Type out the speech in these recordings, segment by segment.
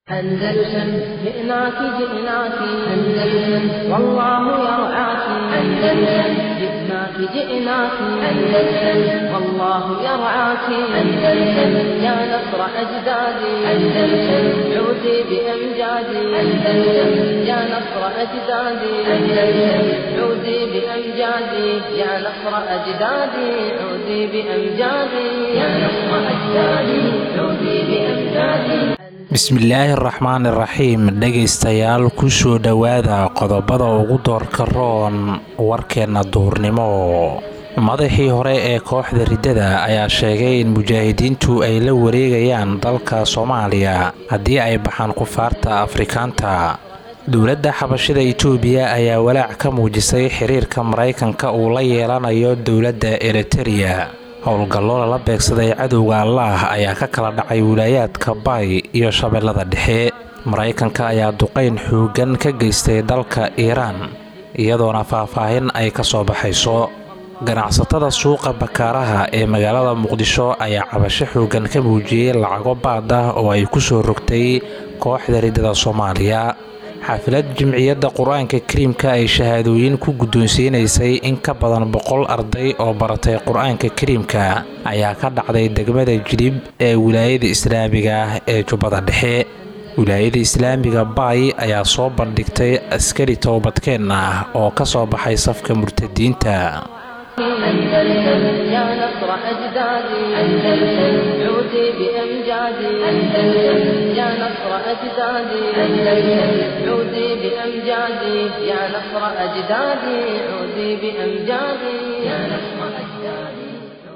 أندلسن جئناك جئناك أندلسن والله يرعاك أندلسن جئناك جئناك أندلسن والله يرعاك أندلسن يا نصر أجدادي أندلسن عودي بأمجادي أندلسن يا نصر أجدادي أندلسن عودي بأمجادي يا نصر أجدادي عودي بأمجادي يا نصر أجدادي عودي بأمجادي bismillaahi araxmaan iraxiim dhegaystayaal kusoo dhowaada qodobada ugu doorka roon warkeenna duurnimo madaxii hore ee kooxda riddada ayaa sheegay in mujaahidiintu ay la wareegayaan dalka soomaaliya haddii ay baxaan kufaarta afrikaanta dowladda xabashida itoobiya ayaa walaac ka muujisay xiriirka maraykanka uu la yeelanayo dowladda eritereya howlgallo lala beegsaday cadowga allaah ayaa ka kala dhacay wilaayaadka baay iyo shabeellada dhexe maraykanka ayaa duqayn xooggan ka geystay dalka iiraan iyadoona faahfaahin ay ka soo baxayso ganacsatada suuqa bakaaraha ee magaalada muqdisho ayaa cabasho xooggan ka muujiyey lacago baad ah oo ay ku soo rogtay kooxda riddada soomaaliya xaafilad jimciyadda qur-aanka kariimka ay shahaadooyin ku guddoonsiinaysay in ka badan boqol arday oo baratay qur-aanka kariimka ayaa ka dhacday degmada jilib ee wilaayada islaamiga ah ee jubbada dhexe wilaayada islaamiga baay ayaa soo bandhigtay askari toobadkeen ah oo ka soo baxay safka murtadiinta أندلسن يا نصر أجدادي أندلسن عودي بأمجادي أندلسن يا نصر أجدادي أندلسن عودي بأمجادي يا نصر أجدادي عودي بأمجادي يا نصر أجدادي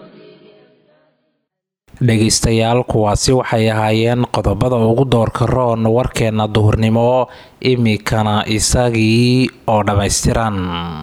dhegaystayaal kuwaasi waxay ahaayeen qodobada ugu doorka roon warkeenna duhurnimo imikana isagii oo dhammaystiran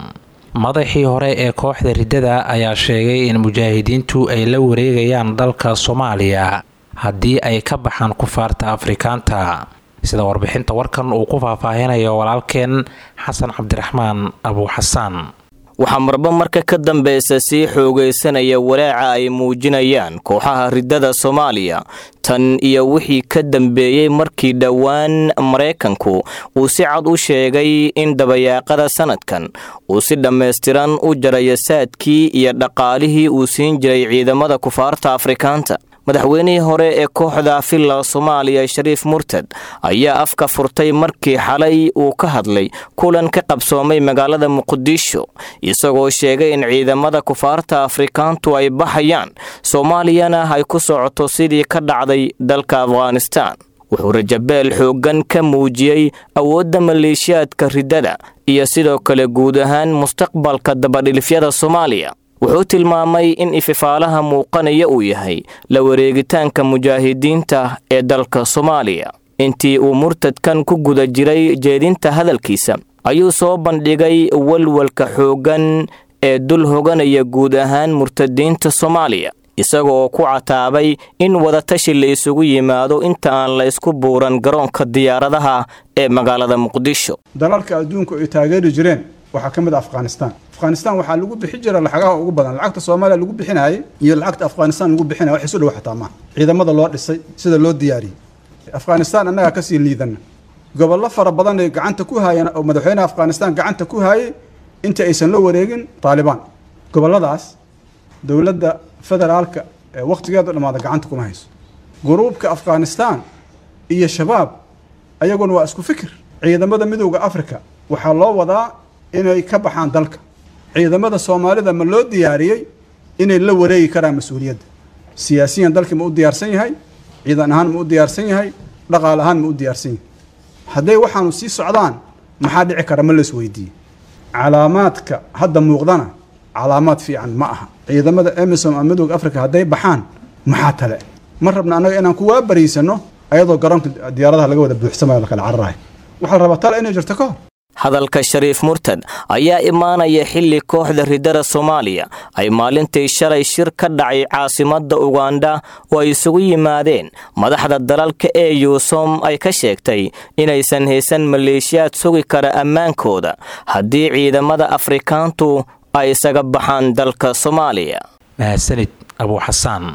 madaxii hore ee kooxda riddada ayaa sheegay in mujaahidiintu ay la wareegayaan dalka soomaaliya haddii ay ka baxaan kufaarta afrikaanta sida warbixinta warkan uu ku faahfaahinayo walaalkeen xasan cabdiraxmaan abuuxasaan waxaa marba marka ka dambeysa sii xoogaysanaya walaaca ay muujinayaan kooxaha riddada soomaaliya tan iyo wixii ka dambeeyey markii dhowaan maraykanku uu si cad u sheegay in dabayaaqada sanadkan uu si dhammaystiran u jarayo saadkii iyo dhaqaalihii uu siin jiray ciidamada kufaarta afrikaanta madaxweynihii hore ee kooxda villa soomaaliya shariif murtad ayaa afka furtay markii xalay uu ka hadlay kulan ka qabsoomay magaalada muqdisho isagoo sheegay in ciidamada kufaarta afrikaantu ay baxayaan soomaaliyana ay ku socoto sidii ka dhacday dalka afghanistaan wuxuu rajabeel xooggan ka muujiyey awoodda maleeshiyaadka riddada iyo sidoo kale guud ahaan mustaqbalka dabadhilifyada soomaaliya wuxuu tilmaamay in ififaalaha muuqanaya uu yahay la wareegitaanka mujaahidiinta ee dalka soomaaliya intii uu murtadkan ku guda jiray jeedinta hadalkiisa ayuu soo bandhigay walwalka xooggan ee dul hoganaya guud ahaan murtadiinta soomaaliya isaga oo ku cataabay in wadatashi la isugu yimaado inta aan la isku buuran garoonka diyaaradaha ee magaalada muqdisho dalalka adduunku ay taageeri jireen waxaa ka mid a afghanistan afghanistan waxaa lagu bixi jira lacagaha ugu badan lacagta soomaaliya lagu bixinayay iyo lacagta afghanistan lagu bixinaya wax isu dhow xataa maaha ciidamada loo dhisay sida loo diyaariyey afghanistan annagaa kasii liidana gobollo fara badan ay gacanta ku haayeen oo madaxweynaha afghanistan gacanta ku haayay inta aysan la wareegin taalibaan gobolladaas dowladda federaalka ee wakhtigeedu dhammaada gacanta kuma hayso guruubka afghanistan iyo shabaab ayaguna waa isku fikir ciidamada midowda africa waxaa loo wadaa inay ka baxaan dalka ciidamada soomaalida ma loo diyaariyey inay la wareegi karaan mas-uuliyadda siyaasiyan dalkii ma u diyaarsan yahay ciidan ahaan ma u diyaarsan yahay dhaqaal ahaan ma u diyaarsan yahay hadday waxaanu sii socdaan maxaa dhici kara ma las weydiiye calaamaadka hadda muuqdana calaamaad fiican ma aha ciidamada emisom ama midowda africa hadday baxaan maxaa tale ma rabna annaga inaan kuwaa bariisano ayadoo garoonka diyaaradaha laga wada buuxsamayo lakala cararahay waxaa la rabaa tale inay jirto ka hor hadalka shariif murtad ayaa imaanaya xilli kooxda riddada soomaaliya ay maalintii shalay shir ka dhacay caasimadda ugandha oo ay isugu yimaadeen madaxda dalalka ee yuusom ay ka sheegtay inaysan haysan maleeshiyaad sugi kara ammaankooda haddii ciidamada afrikaantu ay isaga baxaan dalka soomaaliya mahadsanid abuuxasaan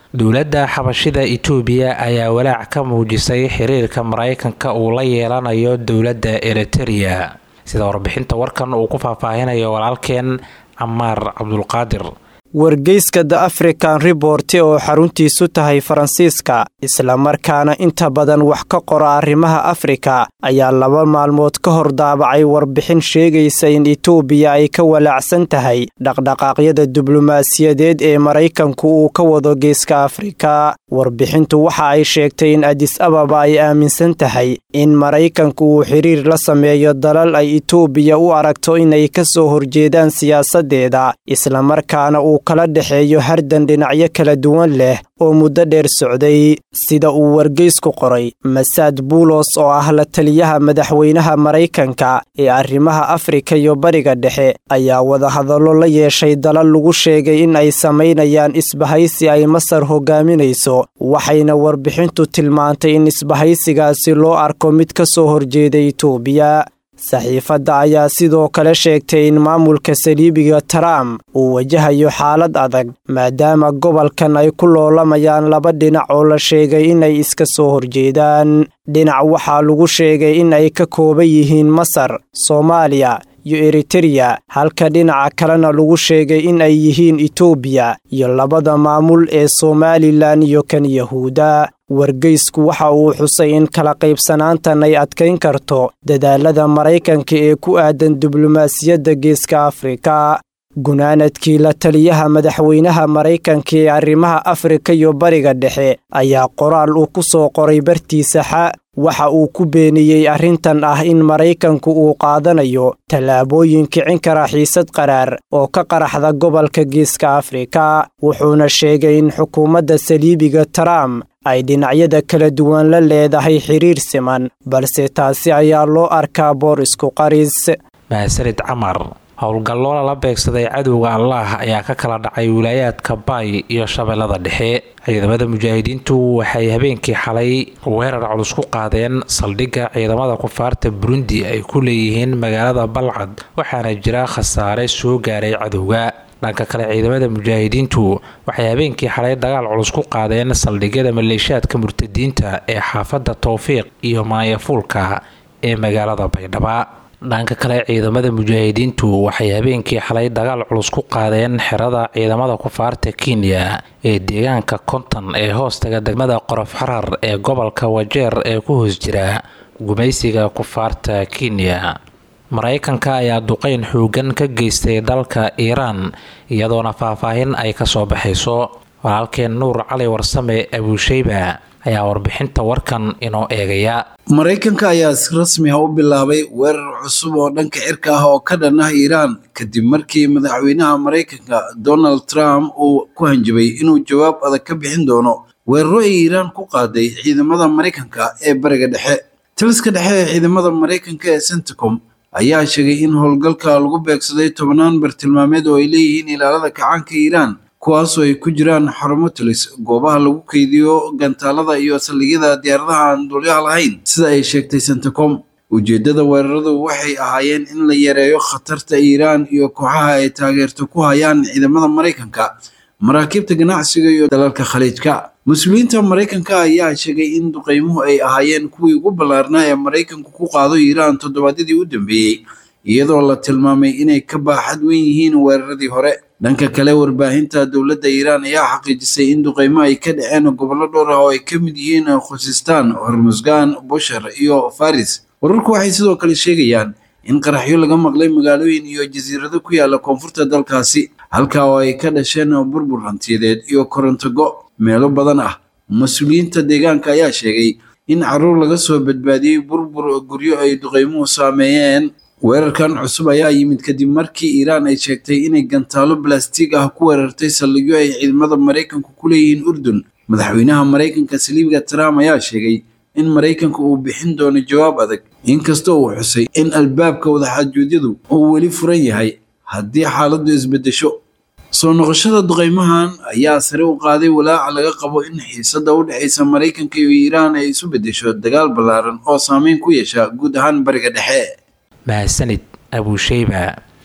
dowladda xabashida itoobiya ayaa walaac ka muujisay xiriirka maraykanka uu la yeelanayo dowladda eritereya sida warbixinta warkan uu ku faahfaahinayo walaalkeen camaar cabdulqaadir wargeyska the african report oo xaruntiisu tahay faransiiska islamarkaana inta badan wax ka qora arrimaha afrika ayaa laba maalmood ka hor daabacay warbixin sheegaysa in itoobiya ay ka walaacsan tahay dhaqdhaqaaqyada diblomaasiyadeed ee maraykanku uu ka wado geeska afrika warbixintu waxa ay sheegtay in adis ababa ay aaminsan tahay in maraykanku uu xiriir la sameeyo dalal ay itoobiya u aragto inay ka soo horjeedaan siyaasadeeda islamarkaana uu kala dhexeeyo hardan dhinacyo kala duwan leh oo muddo dheer socday sida uu wargeysku qoray masaad buulos oo ah la taliyaha madaxweynaha maraykanka ee arrimaha afrika iyo bariga dhexe ayaa wadahadallo la yeeshay dalal lagu sheegay in ay samaynayaan isbahaysi ay masar hogaaminayso waxayna warbixintu tilmaantay in isbahaysigaasi loo arko mid ka soo horjeeda itoobiya saxiifadda ayaa sidoo kale sheegtay in maamulka saliibiga trump uu wajahayo xaalad adag maadaama gobolkan ay ku loolamayaan laba dhinac oo la sheegay inay iska soo horjeedaan dhinac waxaa lagu sheegay in ay ka kooban yihiin masar soomaaliya iyo eritereya halka dhinaca kalena lagu sheegay in ay yihiin itoobiya iyo labada maamul ee somalilan iyo kan yahuuda wargeysku waxa uu xusay in kala qaybsanaantan ay adkayn karto dadaalada maraykanka ee ku aadan diblomaasiyadda geeska afrika gunaanadkii la taliyaha madaxweynaha maraykanka ee arrimaha afrika iyo bariga dhexe ayaa qoraal uu ku soo qoray bartiisa xa waxa uu ku beeniyey arrintan ah in maraykanku uu qaadanayo tallaabooyin kicin kara xiisad qaraar oo ka qaraxda gobolka geeska afrika wuxuuna sheegay in xukuumadda saliibiga trump ay dhinacyada kala duwan la leedahay xiriir siman balse taasi ayaa loo arkaa boor isku qaris mahadsanid camar howlgallo lala beegsaday cadowga allaah ayaa ka kala dhacay wilaayaadka baay iyo shabeellada dhexe ciidamada mujaahidiintu waxay habeenkii xalay weerar culus ku qaadeen saldhigga ciidamada kufaarta burundi ay ku leeyihiin magaalada balcad waxaana jira khasaare soo gaaray cadowga dhanka kale ciidamada mujaahidiintu waxay habeenkii xalay dagaal culus ku qaadeen saldhigyada maleeshaadka murtadiinta ee xaafadda towfiiq iyo maayafuulka ee magaalada baydhaba dhanka kale ciidamada mujaahidiintu waxay habeenkii xalay dagaal culus ku qaadeen xerada ciidamada kufaarta kenya ee deegaanka konton ee hoostaga degmada qorof xarar ee gobolka wajeer ee ku hoos jira gumaysiga kufaarta kenya maraykanka ayaa duqeyn xoogan ka geystay dalka iiraan iyadoona faahfaahin ay ka soo baxayso walaalkeen nuur cali warsame abuusheyba ayaa warbixinta warkan inoo eegaya maraykanka ayaa si rasmi ah u bilaabay weerar cusub oo dhanka cirka ah oo ka dhan ah iiraan kadib markii madaxweynaha maraykanka donald trump uu ku hanjabay inuu jawaab adag ka bixin doono weeraro ay iiraan ku qaaday ciidamada maraykanka ee bariga dhexe taliska dhexe ee ciidamada maraykanka ee centicom ayaa sheegay in howlgalka lagu beegsaday tobannaan bartilmaameed oo ay leeyihiin ilaalada kacaanka iiraan kuwaasoo ay ku jiraan xarumo talis goobaha lagu keydiyo gantaalada iyo saldhigyada diyaaradaha aan dulyaha lahayn sida ay sheegtay centicom ujeeddada weeraradu waxay ahaayeen in la yareeyo khatarta iiraan iyo kooxaha ay taageerto ku hayaan ciidamada maraykanka maraakiibta ganacsiga iyo dalalka khaliijka mas-uuliyiinta maraykanka ayaa sheegay in duqeymuhu ay ahaayeen kuwii ugu ballaarnaa ee maraykanku ku qaado iiraan toddobaadyadii u dambeeyey iyadoo la tilmaamay inay ka baaxad weyn yihiin weeraradii hore dhanka kale warbaahinta dowladda iiraan ayaa xaqiijisay in duqeymo ay ka dhaceen gobollo dhowr ah oo ay ka mid yihiin khusistaan hormusgaan bushar iyo faris wararku waxay sidoo kale sheegayaan in qaraxyo laga maqlay magaalooyin iyo jasiirado ku yaala koonfurta dalkaasi halkaa oo ay ka dhasheen burbur hantiyadeed iyo korontogo meelo badan ah mas-uuliyiinta deegaanka ayaa sheegay in caruur laga soo badbaadiyey burbur guryo ay duqeymuhu saameeyeen weerarkan cusub ayaa yimid kadib markii iiraan ay sheegtay inay gantaalo balastiig ah ku weerartay saldhigyo ay ciidamada maraykanku ku leeyihiin urdun madaxweynaha maraykanka saliibiga trump ayaa sheegay in maraykanka uu bixin doono jawaab adag inkastoo uu xusay in albaabka wadaxaajuudyadu uu weli furan yahay haddii xaaladdu isbeddesho soo noqoshada duqeymahan ayaa sare u qaaday walaaca laga qabo in xiisadda u dhexaysa maraykanka iyo iiraan ay isu beddesho dagaal ballaaran oo saameyn ku yeesha guud ahaan bariga dhexe mahadsanid abuusheyba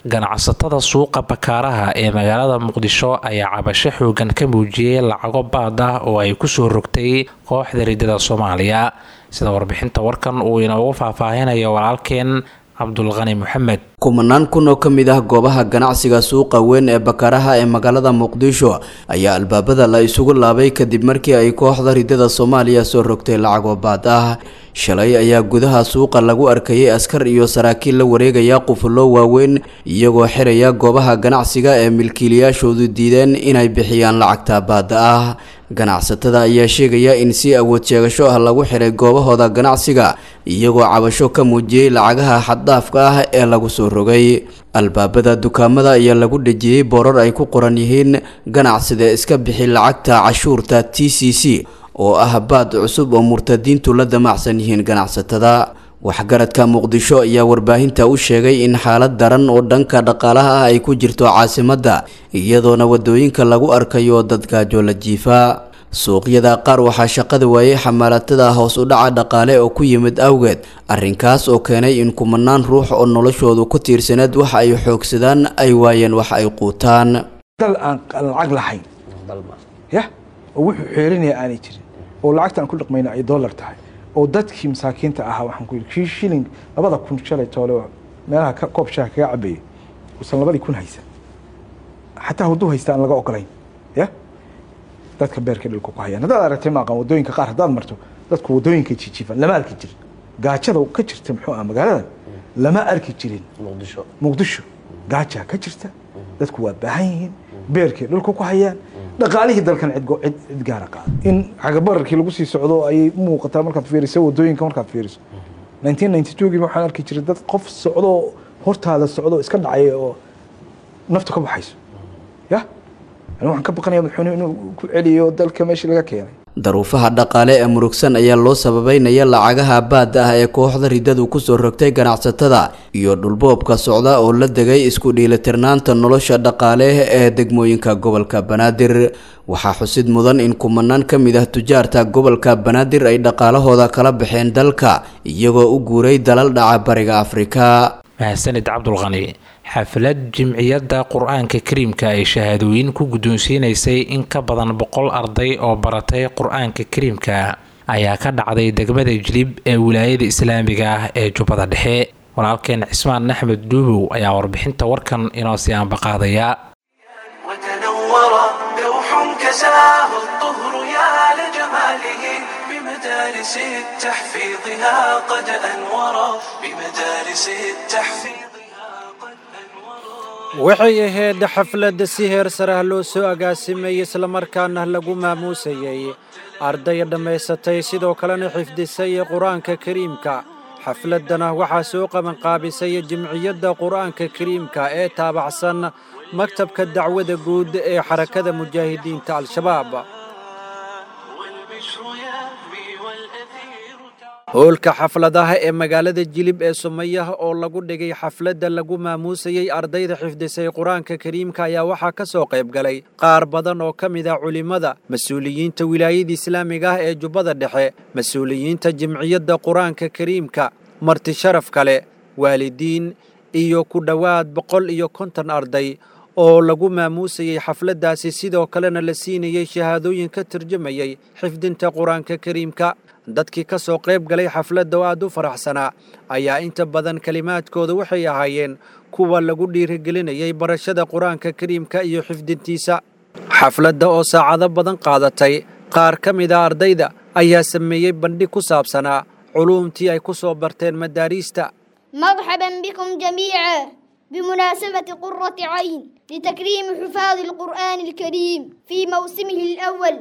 ganacsatada suuqa bakaaraha ee magaalada muqdisho ayaa cabasho xoogan ka muujiyey lacago baad ah oo ay kusoo rogtay kooxda ridada soomaaliya sida warbixinta warkan uu inoogu faahfaahinayo walaalkeen cabdulqani maxamed kumanaan kun oo ka mid ah goobaha ganacsiga suuqa weyn ee bakaraha ee magaalada muqdisho ayaa albaabada la isugu laabay kadib markii ay kooxda ridada soomaaliya soo rogtay lacagoo baad ah shalay ayaa gudaha suuqa lagu arkayay askar iyo saraakiil la wareegaya qufullo waaweyn iyagoo xiraya goobaha ganacsiga ee milkiilayaashoodu diideen inay bixiyaan lacagta baada ah ganacsatada ayaa sheegaya in si awood sheegasho ah lagu xiray goobahooda ganacsiga iyagoo cabasho ka muujiyey lacagaha xaddaafka ah ee lagu soo rogay albaabada dukaamada ayaa lagu dhejiyey boorar ay ku qoran yihiin ganacsida iska bixi lacagta cashuurta t c c oo ah baad cusub oo murtadiintu la damacsan yihiin ganacsatada waxgaradka muqdisho ayaa warbaahinta u sheegay in xaalad daran oo dhanka dhaqaalaha ah ay ku jirto caasimadda iyadoona wadooyinka lagu arkayo dad gaajo la jiifa suuqyada qaar waxaa shaqada waayey xamaalatada hoos u dhaca dhaqaale oo ku yimid awgeed arrinkaas oo keenay in kumanaan ruux oo noloshoodu ku tiirsaneed waxa ay xoogsadaan ay waayeen wax ay quutaan dal aan lacag lahayn ya oo wuxuu xeerinaya aanay jirin oo lacagta aan ku dhaqmayna ay dollar tahay oo dadkii masaakiinta ahaa waxaan ku yidhi kii shilling labada kun shalay toole oo meelaha ka koob shaaha kaga cabeeyey uusan labadii kun haysan xataa hadduu haysta aan laga ogolayn ya dadka beerka dhulka ku hayaan haddaad aragtay maaqan wadooyinka qaar haddaad marto dadku wadooyinka jijiifan lama arki jirin gaajada ka jirta muxuu ah magaaladan lama arki jirin muqdisho muqdisho gaajaa ka jirta dadku waa baahan yihiin beerkay dhulka ku hayaan dhaqaalihii dalkan cid cid gaara qaada in cagabararkii lagu sii socdo ayay u muuqataa markaad fiiriso wadooyinka markaad fiiriso nineteen ninety two gii waxaan arki jiray dad qof socdo hortaada socdo iska dhacay oo nafta ka baxayso ya ani waxaan ka baqanaya madaxweyne inuu ku celiyo dalka meeshii laga keenay daruufaha dhaqaale ee murugsan ayaa loo sababeynaya lacagaha baada ah ee kooxda ridadu kusoo rogtay ganacsatada iyo dhulboobka socda oo la degay isku dhiilitirnaanta nolosha dhaqaale ee degmooyinka gobolka banaadir waxaa xusid mudan in kumanaan ka mid ah tujaarta gobolka banaadir ay dhaqaalahooda kala baxeen dalka iyagoo u guuray dalal dhaca bariga afrika mahadsanid cabdulqani xaflad jimciyadda qur-aanka kariimka ay shahaadooyin ku guddoonsiinaysay in ka badan boqol arday oo baratay qur-aanka kariimka ayaa ka dhacday degmada jilib ee wilaayada islaamiga ah ee jubbada dhexe walaalkeen cismaan axmed duubow ayaa warbixinta warkan inoo sii aanbaqaadaya بمدارس تحفيظها قد أنورا بمدارس التحفيظ waxay ahayd xaflad si heer sarah loo soo agaasimay islamarkaana lagu maamuusayey arday dhammaysatay sidoo kalena xifdisay qur-aanka kariimka xafladdana waxaa soo qabanqaabisay jimciyadda qur-aanka kariimka ee taabacsan maktabka dacwada guud ee xarakada mujaahidiinta al-shabaab howlka xafladaha ee magaalada jilib ee sumayaha oo lagu dhigay xafladda lagu maamuusayey ardayda xifdisay qur-aanka kariimka ayaa waxaa ka soo qayb galay qaar badan oo ka mid ah culimmada mas-uuliyiinta wilaayada islaamiga ah ee jubbada dhexe mas-uuliyiinta jimciyadda qur-aanka kariimka marti sharaf kale waalidiin iyo ku dhowaad boqol iyo konton arday oo lagu maamuusayey xafladdaasi sidoo kalena la siinayey shahaadooyin ka turjumayey xifdinta qur-aanka kariimka dadkii ka soo qayb galay xafladda oo aad u faraxsanaa ayaa inta badan kelimaadkooda waxay ahaayeen kuwa lagu dhiirigelinayay barashada qur-aanka kariimka iyo xifdintiisa xafladda oo saacado badan qaadatay qaar ka mid a ardayda ayaa sameeyey bandhig ku saabsanaa culuumtii ay ku soo barteen madaariista مرحبا بكم جميعا بمناسبة قرة عين لتكريم حفاظ القرآن الكريم في موسمه الأول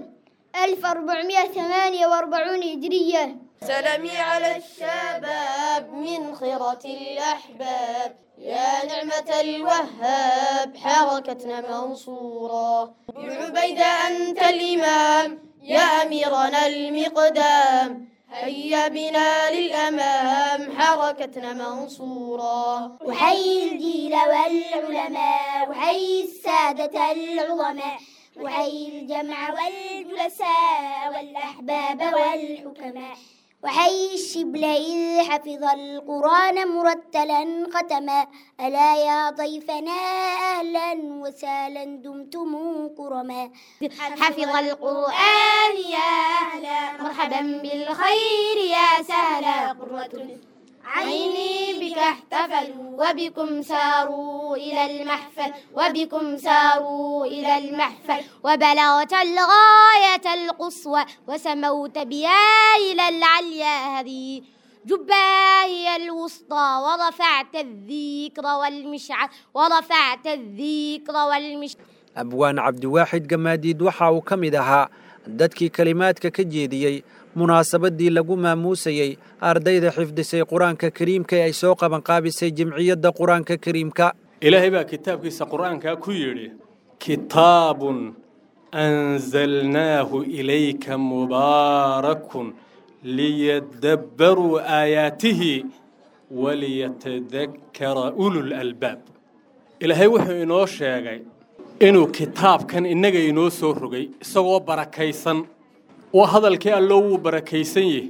1448 هجرية سلامي على الشباب من خيرة الأحباب يا نعمة الوهاب حركتنا منصورة بعبيدة أنت الإمام يا أميرنا المقدام هيا بنا للأمام حركتنا منصورة وحي الجيل والعلماء وحي السادة العظماء وحي الجمع والجلساء والأحباب والحكماء وحي الشبل إذ حفظ القرآن مرتلا ختما ألا يا ضيفنا أهلا وسهلا دمتم كرما حفظ القرآن يا أهلا مرحبا بالخير يا سهلا قرة عيني بك احتفلوا وبكم ساروا إلى المحفل وبكم ساروا إلى المحفل وبلغت الغاية القصوى وسموت بها إلى العليا هذه جبا هي الوسطى ورفعت الذكر والمشعر ورفعت الذكر والمشعر abwaan cabdiwaaxid gamaadiid waxa uu ka mid ahaa dadkii kelimaadka ka jeediyey munaasabadii lagu maamuusayey ardayda xifdisay qur-aanka kariimka ee ay soo qabanqaabisay jimciyadda qur-aanka kariimka ilaahay baa kitaabkiisa qur'aankaa ku yidhi kitaabun anzalnaahu ilayka mubaarakun liyadabbaruu aayaatihi waliyatadakkara ulul albaab ilaahay wuxuu inoo sheegay inuu kitaabkan innaga inoo soo rogay isagoo barakaysan oo hadalkii alloo wuu barakaysan yahay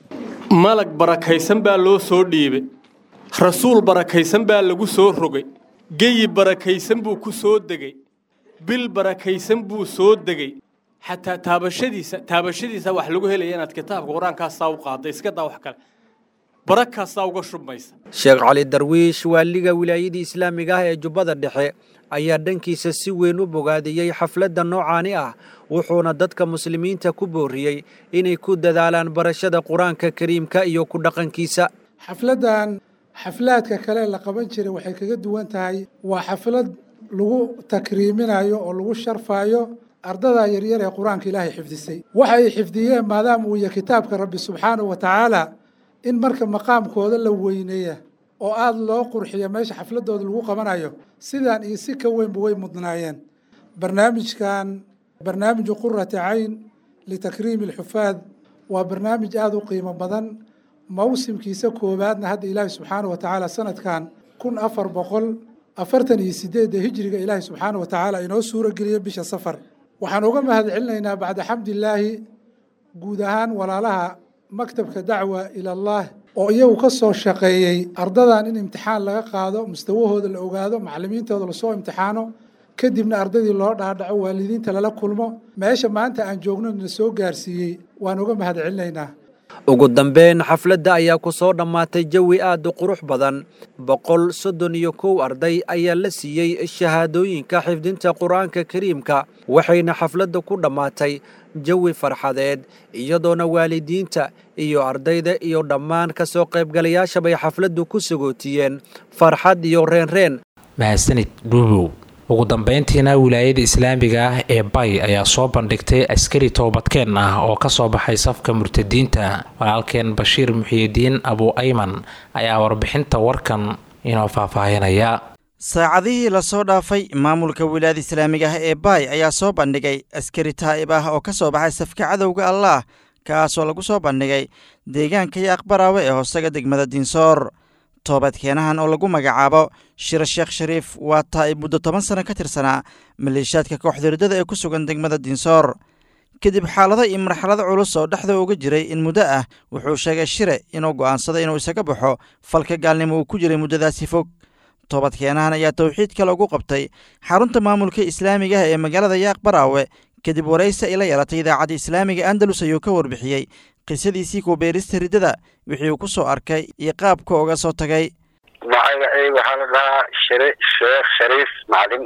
malag barakaysan baa loo soo dhiibay rasuul barakaysan baa lagu soo rogay geyi barakaysan buu ku soo degay bil barakaysan buu soo degay xataa taabashadiisa taabashadiisa wax lagu helaya inaad kitaabka qur-aankaasaa u qaadda iska daa wax kale barakaasaa uga shubmaysa sheekh cali darwiish waaliga wilaayadii islaamiga ah ee jubbada dhexe ayaa dhankiisa si weyn u bogaadiyey xafladda noocaani ah wuxuuna dadka muslimiinta ku booriyey inay ku dadaalaan barashada qur-aanka kariimka iyo ku dhaqankiisa xafladdan xaflaadka kale la qaban jiray waxay kaga duwan tahay waa xaflad lagu takriiminayo oo lagu sharfayo ardada yaryar ee qur-aanka ilaahay xifdisay waxa ay xifdiyeen maadaama uu yahay kitaabka rabbi subxaanahu wa tacaala in marka maqaamkooda la weyneeya oo aada loo qurxiyo meesha xafladooda lagu qabanayo sidaan iyo si ka weynba way mudnaayeen barnaamijkan barnaamiju qurati cayn litakriimi alxufaad waa barnaamij aada u qiimo badan mawsimkiisa koowaadna hadda ilaahi subxaana wa tacaala sanadkan kun afar boqol afartan iyo sideedda hijriga ilaahi subxaana wa tacaala inoo suuro geliyo bisha safar waxaan uga mahad celinaynaa bacda xamdilaahi guud ahaan walaalaha maktabka dacwa ila allah oo iyagu ka soo shaqeeyey ardadan in imtixaan laga qaado mustawahooda la ogaado macallimiintooda lasoo imtixaano kadibna ardaydii loo dhaadhaco waalidiinta lala kulmo meesha maanta aan joogno na soo gaarsiiyey waan uga mahad celinaynaa ugu dambeyn xafladda ayaa ku soo dhammaatay jawi aad u qurux badan boqol soddon iyo kow arday ayaa la siiyey shahaadooyinka xifdinta qur-aanka kariimka waxayna xafladda ku dhammaatay jawi farxadeed iyadoona waalidiinta iyo ardayda iyo dhammaan ka soo qaybgalayaashabay xafladdu ku sagootiyeen farxad iyo reenreen mahadsanid dhuubow ugu dambeyntiina wilaayada islaamiga ah ee bay ayaa soo bandhigtay askari toobadkeen ah oo ka soo baxay safka murtadiinta walaalkeen bashiir muxiyidiin abu ayman ayaa warbixinta warkan inoo faahfaahinaya saacadihii lasoo dhaafay maamulka wilaayada islaamiga ah ee baay ayaa soo bandhigay askari taa'ib ah oo ka soo baxay safka cadowga allaah kaasoo lagu soo bandhigay deegaanka iyo aqbaraawe ee hoosaga degmada diinsoor toobadkeenahan oo lagu magacaabo shiro sheekh shariif waa taa'ib muddo toban sano ka tirsanaa maleeshiyaadka kooxda riddada ee ku sugan degmada diinsoor kadib xaalado iyo marxalado culus oo dhexda uga jiray in muddo ah wuxuu sheegay shire inuu go'aansaday inuu isaga baxo falka gaalnimo uu ku jiray muddadaasi fog toobadkeenahan ayaa towxiidka lagu qabtay xarunta maamulka islaamiga ah ee magaalada yaaq baraawe kadib waraysi ay la yeelatay idaacadda islaamiga andalus ayuu ka warbixiyey qisadiisii kubeerista riddada wixii uu ku soo arkay iyo qaabka uga soo tagay magacayga waxaa la dhahaa shire sheekh shariif macalin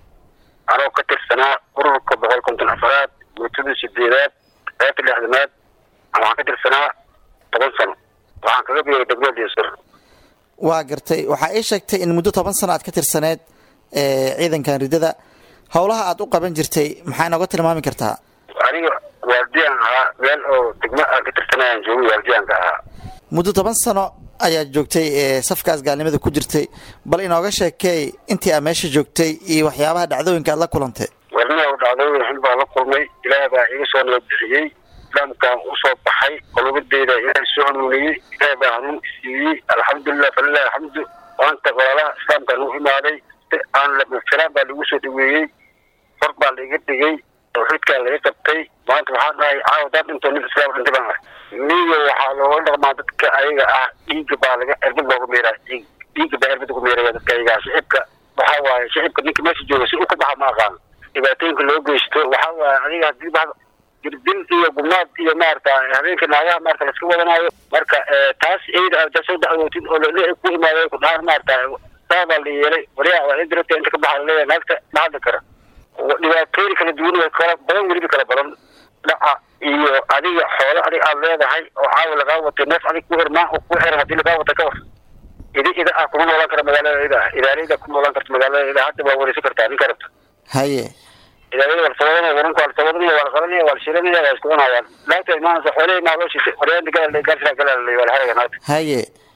anoo ka tirsanaa ururka boqol konton afaraad guutada sideedaad qaybta lixdanaad waxaan ka tirsanaa toban sano waxaan kaga biiray degmada diinsur waa gartay waxaa ii sheegtay in muddo toban sano aad ka tirsaneed ciidankan riddada howlaha aad u qaban jirtay maxaa inooga tilmaami kartaa aniga waardiyaan ahaa meel oo degmo aan ka tirsanayaan joogay waardiyaanka ahaa muddo toban sano ayaad joogtay safkaas gaalnimada ku jirtay bal inooga sheekeey intii aad meesha joogtay iyo waxyaabaha dhacdooyinka aad la kulantay warniha dhacdooyin xun baan la kulmay ilaah baa iga soo nabad bixiyey islaamkaan usoo baxay qolobadeyda ilaah soo hanuuniyey ilaah baa hanuun isiiyey alxamdulilah falilah alxamdu maanta walaalaha islaamkaan u imaaday aan filaan baa lagu soo dhaweeyey far baa laiga dhigay tawxiidkaa laga qabtay maanta waxaan dhahay caawa dad dhintoo nin islaam dhintay baan ahay miyiga waxaa looga dhaqmaa dadka ayaga ah dhiigga baa laga erbad looga meeraa dhiig dhiigga baa erbad ugu meeraya dadka ayaga ah shicibka waxaa waaye shicibka ninka meesha jooga si u ka baxa ma aqaan dhibaatooyinka loo geysto waxaa waaye adiga hadii ba dirdil iyo gumaad iyo maarata habeenka naagaha maarata laska wadanayo marka taas iyada aad soo dacwootid oo lele ku imaaday ku dhahaan maarata saa baa la yeelay waliyaa waa indirata inta ka baxa laleeyahay naagta ma hadli kara dhibaatooyin kala duwan way kala badan weliba kala badan dhaca iyo adiga xoolo adig aad leedahay oo caawa lagaa watay neef adig ku irmaan oo ku xiran hadii lagaa wata ka war idi ida ah kuma noolaan kara magaalada ida ah idaalada kuma noolaan karta magaalada ida hadda waa wareysan kartaa ninka rabta haye idaalada waa lasawadanaya waranka waa lasawadanaya waa la qalanaya waa la shiranaya waa isku cunayaan laagta imaanaysa xoolihii maa loo shitay waryaanta galal gaarsiraa galal waa la haraga naagta haye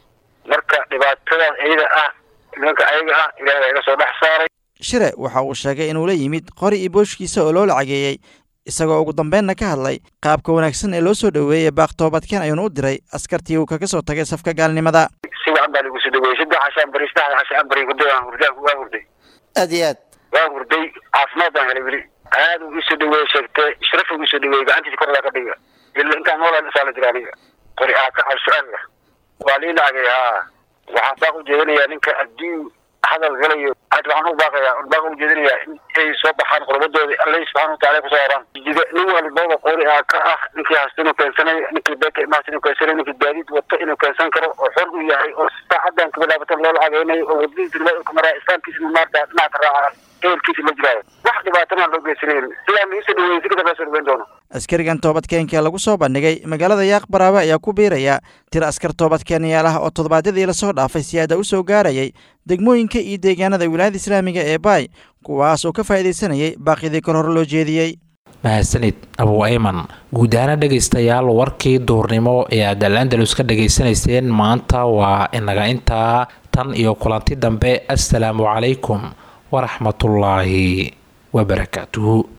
marka dhibaatadaas iyada ah nimanka ayaga ah ilaahay baa iga soo dhex saaray shire waxa uu sheegay inuu la yimid qori iyo booshkiisa oo loo lacageeyey isagoo ugu dambeynna ka hadlay qaabka wanaagsan ee loo soo dhoweeyey baaq toobadkeen ayuuna u diray askartii uu kaga soo tagay safka gaalnimada si wacan baa lagu soo dhaweeyey saddex cashaan bari saddexda cashaan bari hurday waan hurday waan hurday aad iyo aad waan hurday caafimaad baan helay weli aad uu isoo dhaweeyey sheegtay sharaf uu isoo dhaweeyey gacantiisa kor laa ka dhiga ila intaan noolaan isaa la jira aniga qori aa ka cabsucaalla waa lii lacagay haa waxaan baaq u jeedinayaa ninka adduun hadal galayo had waxaan u baaqayaa baaq u jeedinayaa in ay soo baxaan qurbadoodii alle subxaana wataala kusoo haraan jida nin walbaba qori aa ka ah ninkii hasta inuu keensanayo ninkii beeka imaasta inuu keensanayo ninkii gaadiid wato inuu keensan karo oo xor u yahay oo saacadan kabilaabata loo lacageynayo oo wadadiisa loo maraa islaamkiisa maarta dhinaca ka raaca ehelkiisa la jiraayo wax dhibaatana loo geysanayn sidaa lagu soo dhaweeyey si kadaba soo dhaweyn doono askarigan toobadkeenka lagu soo bandhigay magaalada yaaq baraawe ayaa ku biiraya tir askar toobadkeenayaal ah oo toddobaadyadii lasoo dhaafay siyaada u soo gaarayay degmooyinka iyo deegaanada wilaayada islaamiga ee baay kuwaas oo ka faa'iidaysanayay baaqyadii kor hore loo jeediyey mahadsanid abuu ayman guud ahaana dhegaystayaal warkii duurnimo ee aad al andalus ka dhegaysanayseen maanta waa inaga intaa tan iyo kulanti dambe assalaamu calaykum waraxmatullaahi wabarakaatuhu